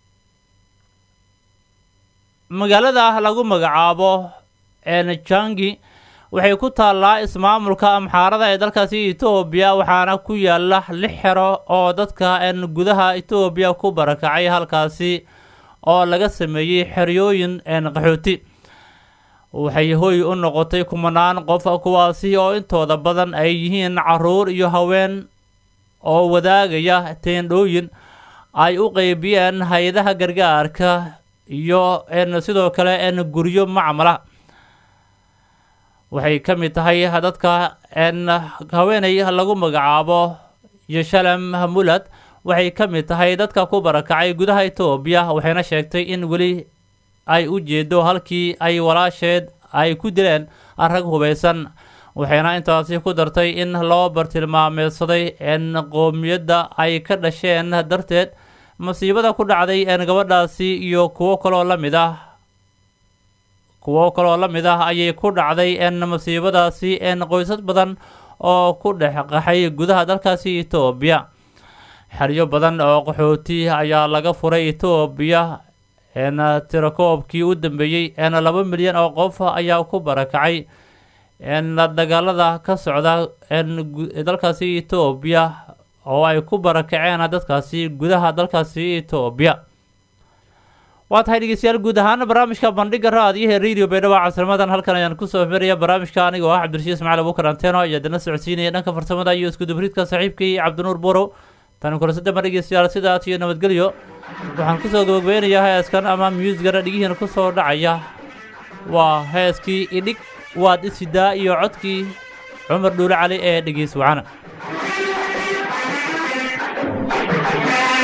magaalada lagu magacaabo een jangi waxay ku taallaa ismaamulka amxaarada ee dalkaasi etoobiya waxaana ku yaala lix xero oo dadka een gudaha etoobiya ku barakacay halkaasi oo laga sameeyey xeryooyin een qaxooti waxay hoy u noqotay kumanaan qof kuwaasi oo intooda badan ay yihiin caruur iyo haween oo wadaagaya teendhooyin ay u qeybiyeen hay-adaha gargaarka iyo n sidoo kale n guryo macmala waxay ka mid tahay dadka n haweeney lagu magacaabo yeshalem mulad waxay ka mid tahay dadka ku barakacay gudaha etoobiya waxayna sheegtay in weli ay u jeedo halkii ay walaasheed ay ku dileen rag hubaysan waxayna intaasi ku dartay in loo bartilmaameedsaday n qoomiyadda ay ka dhasheen darteed masiibada ku dhacday n gabadhaasi iyo kuwo kaloo la mid ah kuwo kaloo la mid ah ayay ku dhacday n masiibadaasi n qoysas badan oo ku dhex qaxay gudaha dalkaasi etoobiya xeryo badan oo qaxooti ayaa laga furay etoobiya n tirakoobkii u dambeeyey n laba milyan oo qof ayaa ku barakacay n dagaalada ka socda n dalkaasi etoobiya oo ay ku barakaceen dadkaasi gudaha dalkaasi etoobiya waa tahay dhegeystayaal guud ahaan barnaamijka bandhiga raadiyaha radio baydhabo casrimadan halkan ayaan kusoo firaya barnaamijka aniga oo ah cabdirashiid ismaciil abuukar anteno ayaa dana socodsiinaya dhanka farsamada iyo iskudubriidka saaxiibkii cabdinuur burow tani kulasadama dhegeystayaal sidaas iyo nabadgelyo waxaan kusoo gabagabeynayaa heeskan ama muusigana dhigihiina kusoo dhacaya waa heeskii idhig waad isidaa iyo codkii cumar dhuule cali ee dhegeys wacana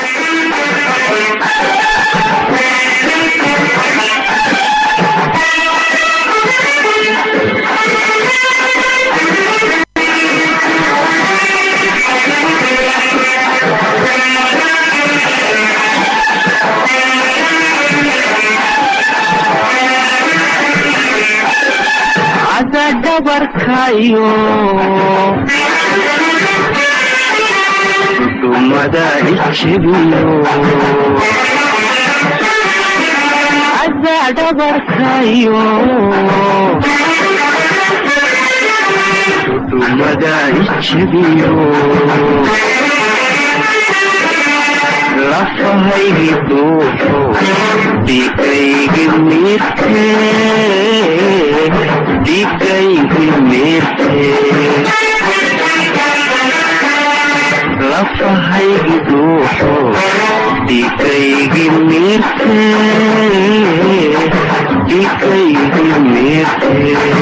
dhabarkayo dhumada ijebiyo adaa dhabarkayo dhumada ijebiyo lafahaygi duuxo dhigaygi mirte dhigaygi mirte lafahaygi duuxo dhigaygi mirte dhigaygi mirte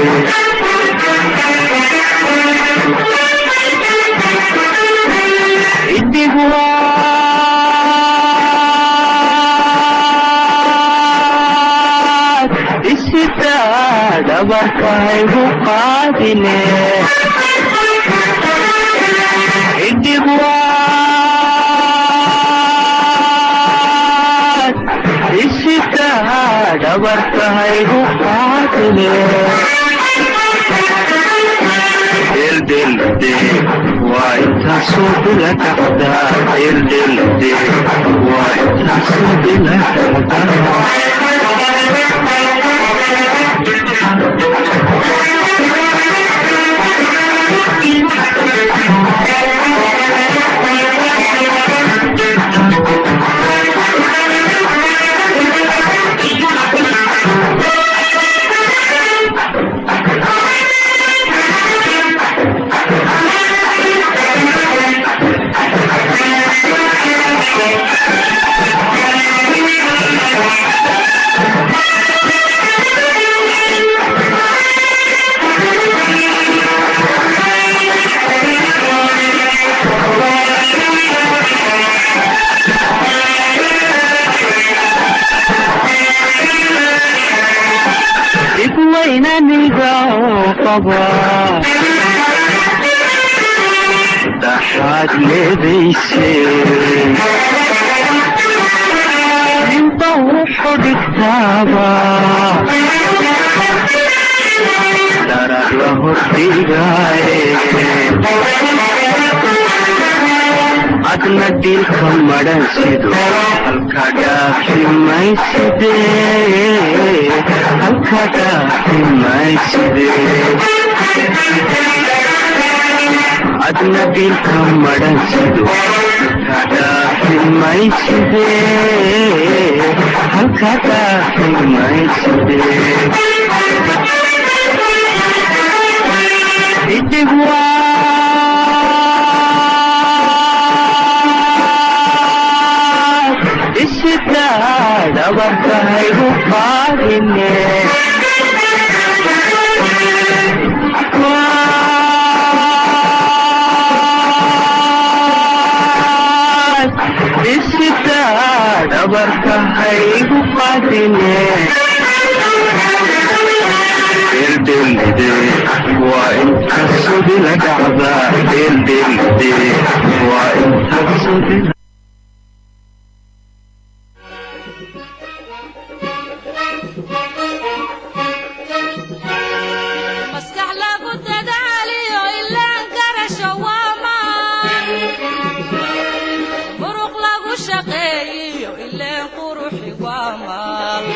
idigwaad isitaa dhabarkaygu qaadine idigwaad isitaa dhabarkaygu qaadine irdelde waa intaasoo bila dhacdaa irdelde waa intaasoo bila dhacdaa igwaynaniga oo qaba dhaxaad leedayse ninba wuxu dhigtaaba dharag la hordhigaaye adna dhilka madhan sido halka dhaafi mayside halka dhaafi mayside adna dhilka madhan sido halka dhaafi mayside halka dhaafi mayside idigwaad isitaa dhabarkaygu qaadine isitaa dhabarkaygu qaadine deldelde waa inta sudila dhacda deldelde waa inta sudila maskax lagu dadaaliyo ilaan garasho waa maan muruq lagu shaqeeyiyo ileen quruxi waa maal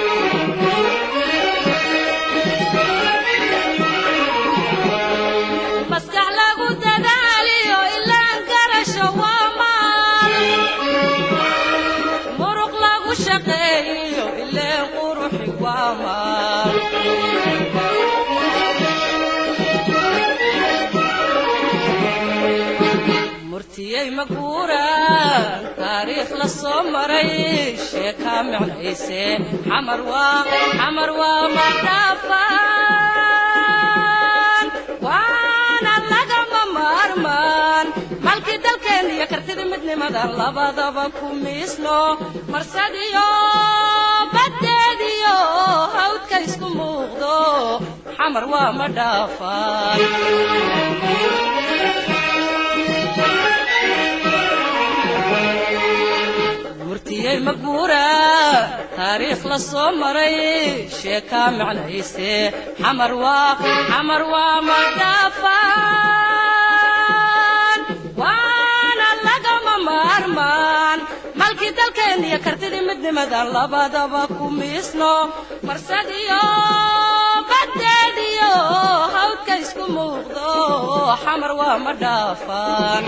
maskax lagu dadaaliyo ilaan garasho waa maal muruq lagu shaqeeyiyo ileen quruxi waa maal murtiyey maguuraan taariikh la soo maray sheekaa micnayse xamar waa xamar waa madhaafaan waana lagama maarmaan malkii dalkeen iyo kartida midnimadan labadaba ku miisno marsadiyo baddeediyo hawdka isku muuqdo xamar waa madhaafaan miyay maguura taariikh la soo maray sheekaa macnayse xamar waa xamar waa madhaafaan waana lagama maarmaan malkii dalkeen iyo kartidii midnimadan labadaba ku miisno marsadiyo badeediyo hawdka isku muuqdo xamar waa ma dhaafaan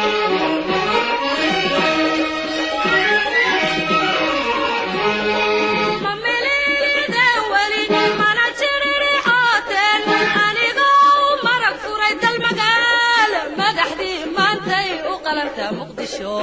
mamiliiden weli mana jiririxooteen anigoo marag furay dal magaal madaxdii maantay u qalanta muqdisho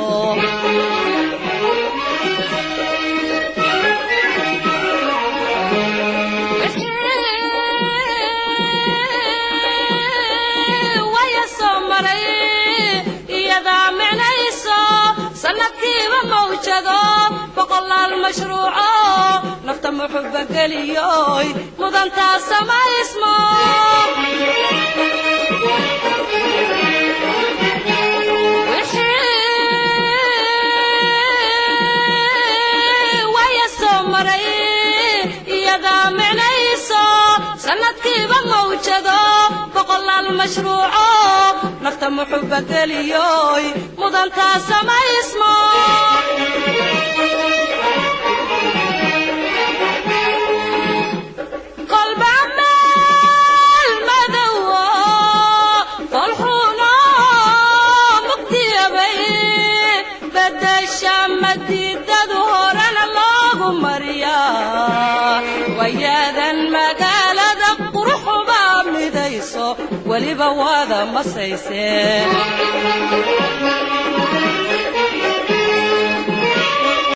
waya soo maray iyadaa micnayso sanadkiiba mawjado boqolaal mashruuco nafta muxuba geliyoy mudantaa samaysmo waya soo maray iyadaa micnayso sanadkiiba mawjado boqolaal mashruuco nafta muxuba geliyoy mudantaa samaysmo kolba meel madowo folxuno mugdiyabay bedesha madiidadu horena loogu mariyaa wayaadan magaalada quruxuba midayso weliba waada masayse